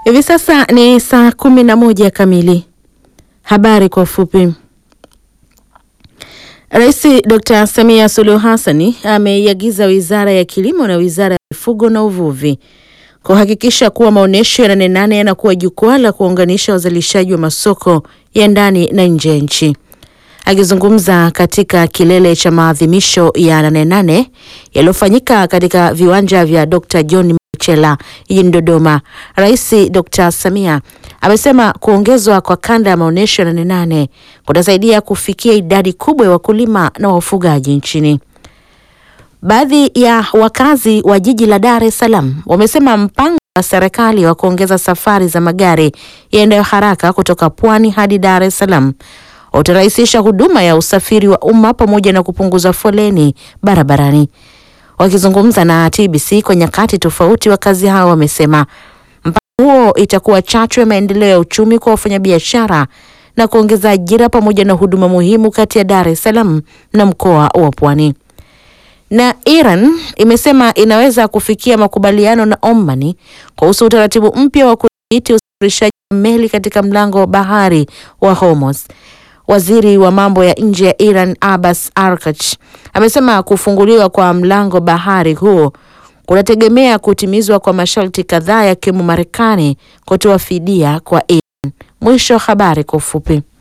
Hivi sasa ni saa kumi na moja kamili. Habari kwa ufupi. Rais Dr. Samia Suluhu Hassan ameiagiza Wizara ya Kilimo na Wizara ya Mifugo na Uvuvi kuhakikisha kuwa maonyesho ya Nane Nane yanakuwa jukwaa la kuunganisha wazalishaji wa masoko ya ndani na nje ya nchi. Akizungumza katika kilele cha maadhimisho ya Nane Nane yaliyofanyika katika viwanja vya Dr. John Machela jijini Dodoma, Rais Dr. Samia amesema kuongezwa kwa kanda ya maonyesho ya Nane Nane kutasaidia kufikia idadi kubwa ya wakulima na wafugaji nchini. Baadhi ya wakazi wa jiji la Dar es Salaam wamesema mpango wa serikali wa kuongeza safari za magari yaendayo haraka kutoka Pwani hadi Dar es Salaam utarahisisha huduma ya usafiri wa umma pamoja na kupunguza foleni barabarani. Wakizungumza na TBC kwa nyakati tofauti, wakazi hao wamesema mpango huo itakuwa chachu ya maendeleo ya uchumi kwa wafanyabiashara na kuongeza ajira pamoja na huduma muhimu kati ya Dar es Salaam na mkoa wa Pwani. Na Iran imesema inaweza kufikia makubaliano na Oman kuhusu utaratibu mpya wa kudhibiti usafirishaji wa meli katika mlango wa bahari wa Hormuz. Waziri wa mambo ya nje ya Iran Abbas Arkach amesema kufunguliwa kwa mlango bahari huo kunategemea kutimizwa kwa masharti kadhaa yakiwemo Marekani kutoa fidia kwa Iran. Mwisho wa habari kwa ufupi.